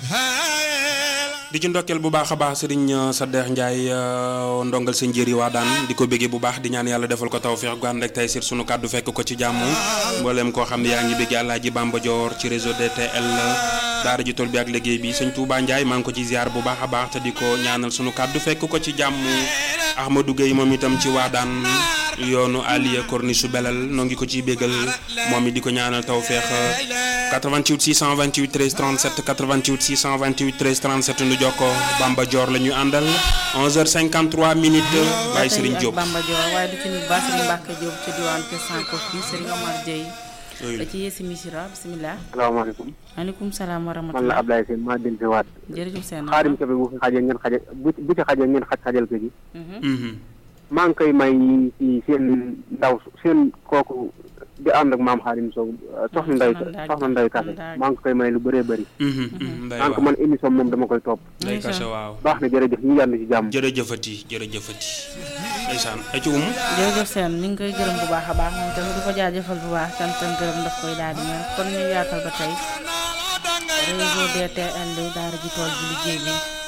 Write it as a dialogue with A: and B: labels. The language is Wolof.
A: di ci ndokkeel bu baax a baax sëriñ Sadex Ndiaye ndongal sa njëri waa daan di ko béggee bu baax di ñaan yàlla defal ko tawfeex gu ànd ak tey sir sunu kàddu fekk ko ci jàmm mboolem koo xam ne yaa ngi béggee Alaaji Bamba Dior ci réseau DTL daara ji tool bi ak liggéey bi sëñ Touba Ndiaye maa ngi ko ci ziar bu baax a baax te di ko ñaanal sunu kàddu fekk ko ci jàmm Ahmadou Gueye moom itam ci waa daan yoonu Aliya Corniche su belal noo ngi ko ciy béggal moom it di ko ñaanal tawfeex 88 628 13 37 88 628 13 37 nu jokko Bamba Dior la ñu àndal 11h53 minutes Baye Serigne Diop
B: Bamba Dior waaye du ci nit ba Serigne Mbacke Diop ci diwaan Kër Sanko fii Serigne Omar Dieye da ci yeesi misira bisimilah
C: salaamaaleykum
B: maaleykum salaam wa
C: man la
B: rahmatulah
C: Ablaye Sène maa dellu si waat
B: jërëjëf seen
C: xaarim Kebe bu fi xajee ngeen xaje bu bu ci xajee ngeen xaj xajal ko ji
A: Mhm.
C: maa ngi koy may ci seen ndaw seen kooku di ànd ak maam xaarim Sow soxna Nday soxna Nday Kase maa ngi koy may lu bëree bëri
A: Mhm, mhm, Ndeye
C: maa ngi ko
A: waaw
C: man émission moom dama koy topp
A: Ndeye Kase waaw
C: baax na jërëjëf ñu yàlla ci jàmm
A: jërëjëfati jërëjëfati ndeysaan ay ci um
B: jërëjëf seen mi ngi koy gërëm bu baax a baax moom tamit di ko jaajëfal bu baax sant ak gërëm daf koy daal di ñëw kon ñu yaatal ba tey réseau DTL daara ji tool bi liggéey bi